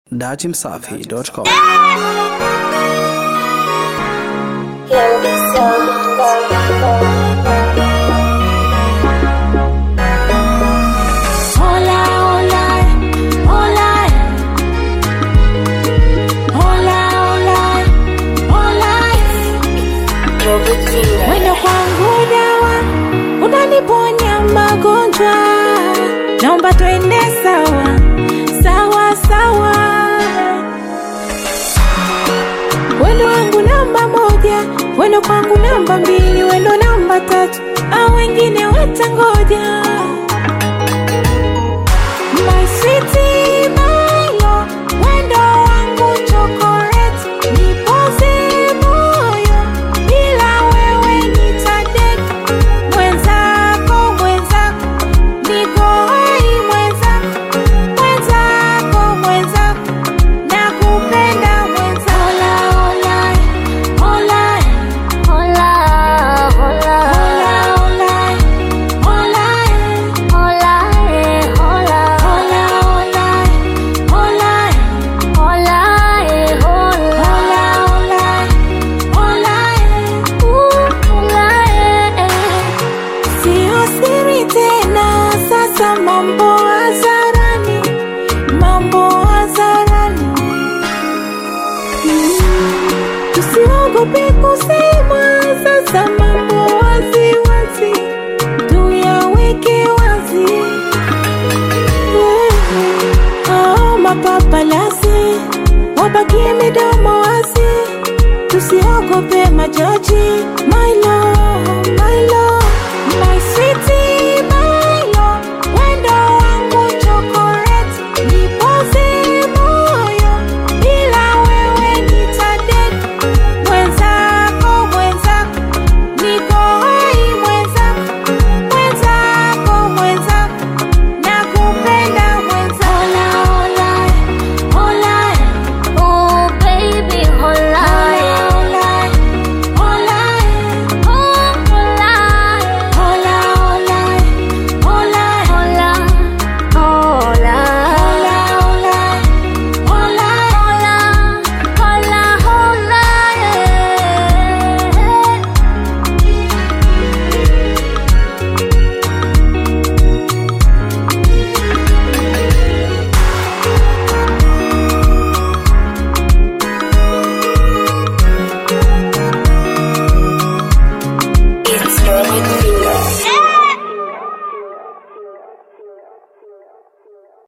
Datimsafi.com. Hola, hola, hola, hola, hola, hola. Wendo kwangu dawa, unaniponya magonjwa, naomba twende sawa sawa sawa. Wendo wangu namba moja, wendo kwangu namba mbili, wendo namba tatu, au wengine watangoja. My sweetie, my love, wendo wangu chocolate, nipoze moyo, bila wewe nitadeka. Mwenzako, mwenzako, niko hai mwenzako, mwenzako, mwenzako, nakupenda mwenzako. Hola, hola, hola, hola, hola, hola, hola, hola, hola. Sio siri tena, sasa mambo hadharani, mambo hadharani. Mm, Tusiogope kusema, sasa mambo wazi wazi, tuyaweke wazi. Oh, mapapalasi wabakie midomo wazi, tusiogope majaji. My love, my love.